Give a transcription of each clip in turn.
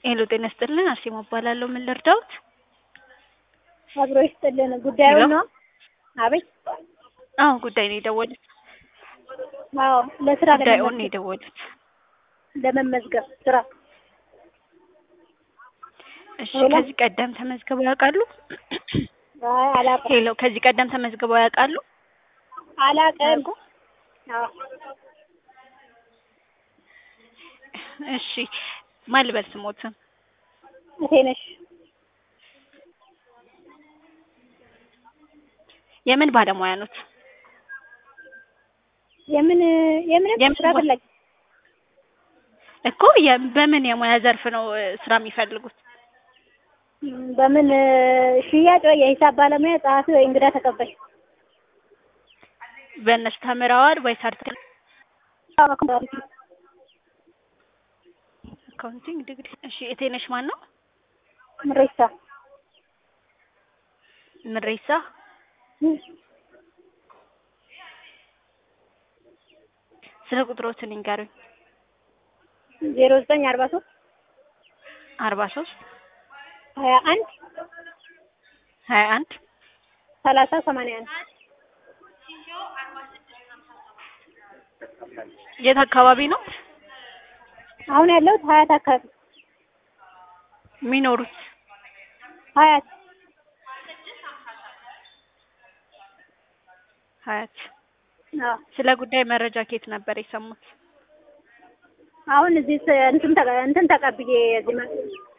ሄሎ ጤና ይስጥልን አርሴማ እባላለሁ። ምን ልርዳዎት? አብሮ ይስጥልን። ጉዳዩ ሄሎ? ነው? አቤት። አዎ ጉዳይ ነው የደወሉት። አዎ ለስራ ጉዳዩን ነው ለመመዝገብ የደወሉት። ለመመዝገብ ስራ እሺ ሄሎ? ከዚህ ቀደም ተመዝግበው ያውቃሉ? አይ አላውቅም ሄሎ ከዚህ ቀደም ተመዝግበው ያውቃሉ? አላውቅም። ያውቁ? አዎ እሺ ማን ልበል ስሞትን? እቴነሽ የምን ባለሙያ ኖት? የምን የምን የምን ስራ ሙያ? ፈላጊ እኮ የ- በምን የሙያ ዘርፍ ነው እ, ስራ የሚፈልጉት? ም፣ በምን እ፣ ሽያጭ ወይ የሂሳብ ባለሙያ፣ ጸሐፊ ወይ እንግዳ ተቀባይ? በእነሱ ተምረዋል ወይ ሰርተዋል? አዎ፣ አካውንታንት። አካውንቲንግ ዲግሪ። እሺ እቴነሽ ማን ነው? ምሬሳ ምሬሳ ም፣ ስለ ቁጥሮትን ይንገሩኝ። ዜሮ ዘጠኝ አርባ ሶስት አርባ ሶስት ሀያ አንድ ሀያ አንድ ሰላሳ ሰማንያ አንድ የት አካባቢ ነው አሁን ያለሁት ሀያት አካባቢ የሚኖሩት? ሀያት ሀያት። አዎ ስለ ጉዳይ መረጃ ከየት ነበር የሰሙት? አሁን እዚህ ስ- እንትን ተቀ- እንትን ተቀብዬ እዚህ መ-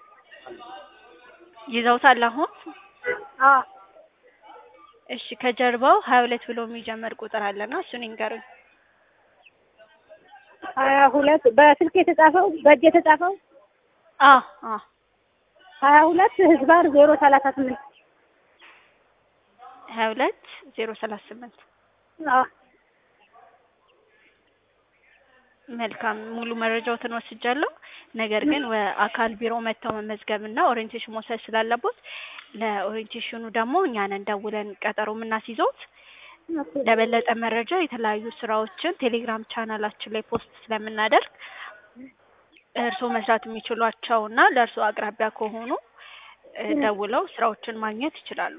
ይዘውታል አሁን? አዎ እሺ ከጀርባው ሀያ ሁለት ብሎ የሚጀምር ቁጥር አለና እሱን ይንገሩኝ። ሀያ ሁለት በስልክ የተጻፈው በእጅ የተጻፈው አዎ አዎ ሀያ ሁለት ህዝባር ዜሮ ሰላሳ ስምንት ሀያ ሁለት ዜሮ ሰላሳ ስምንት አዎ መልካም ሙሉ መረጃዎትን ወስጃለሁ። ነገር ግን አካል ቢሮ መጥተው መመዝገብና ኦሪየንቴሽን መውሰድ ስላለቦት ለኦሪየንቴሽኑ ደግሞ እኛንን ደውለን ቀጠሮ የምናስይዘውት። ኦኬ። ለበለጠ መረጃ የተለያዩ ስራዎችን ቴሌግራም ቻናላችን ላይ ፖስት ስለምናደርግ እርስዎ መስራት የሚችሏቸውና ለእርስዎ አቅራቢያ ከሆኑ እ፣ ደውለው ስራዎችን ማግኘት ይችላሉ።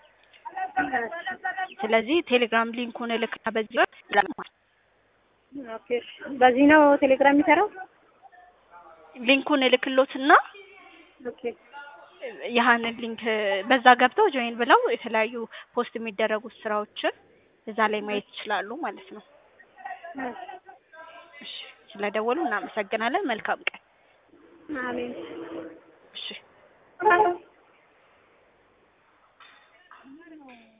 ስለዚህ ቴሌግራም ሊንኩን እልክና በዚህ ወቅት ኦኬ። በዚህ ነው ቴሌግራም የሚሰራው? ሊንኩን እልክሎትና ኦኬ። ያህንን ሊንክ በዛ ገብተው ጆይን ብለው የተለያዩ ፖስት የሚደረጉት ስራዎችን እዛ ላይ ማየት ይችላሉ ማለት ነው። እሺ ስለደወሉ እናመሰግናለን። መልካም ቀን። አሜን። እሺ